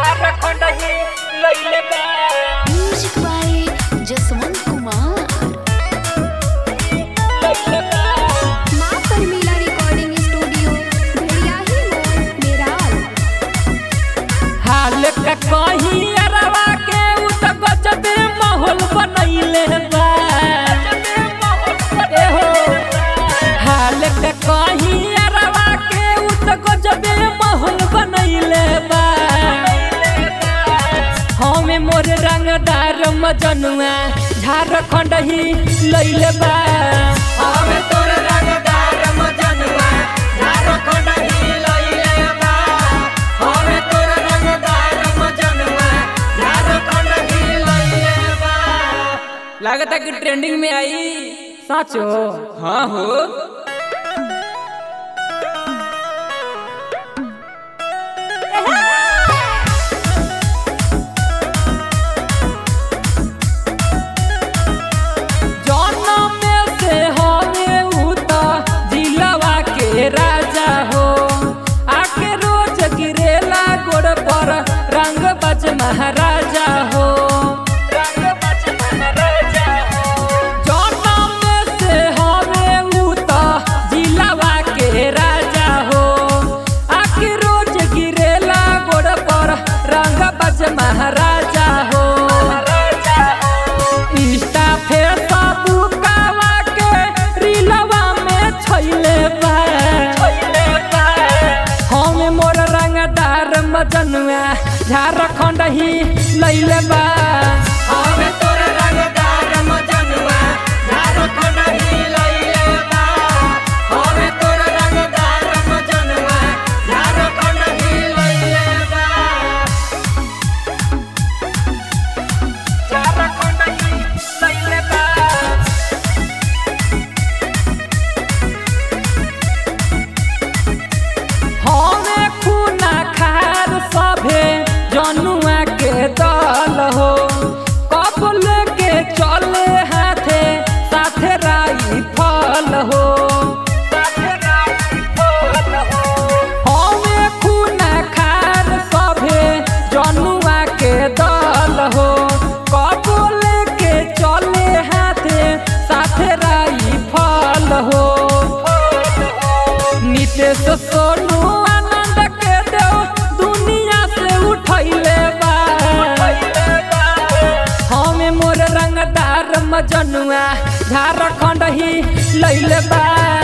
झारखंड ही लइले बा music by Jaswant Kumar लइले बा माँ परमीला रिकॉर्डिंग स्टूडियो भेड़ियाही मोड़ मेराल हाल का कहीं अरवा के उ त गजबे माहौल बनैले बा ए हो हाल का कहीं अरवा के उ त गजबे माहौल बनैले बा हमें मोर रंगदार मजनुआ झारखंड ही लइले बा हमें तोर रंगदार मजनुआ झारखंड ही लइले बा हमें तोर रंगदार मजनुआ झारखंड ही लइले बा लागता कि ट्रेंडिंग में आई साचो हाँ हो जनम में से हवे उ त जिलवा के राजा हो आके रोज गिरेला गोड़ पर रंग बज महाराजा हो रंग बज महाराजा हो जनम में से हवे उ त जिलवा के राजा हो आके रोज गिरेला गोड़ पर रंग बज महाराजा हो इंस्टा फेसबुक कावा के रीलवा में छैले बा हम मोर रंगदार मजनुआ झारखंड ही लैले बा हम तोर रंगदार मजनुआ झारखंड ही लैले बा हम तोर रंगदार मजनुआ झारखंड ही लैले बा झारखंड ही लैले बा हमें खूना खार सभे जनुआ के दल हो कपल के चले हाथे साथे राई फल हो हमें खूना खार सभे जनुआ के दल हो कपल के चले हाथे साथे राई फल हो नितेश सोनू आनंद के देव दुनिया से उठैले बा हमें मोर रंगदार मजनुआ झारखंड ही लैले बा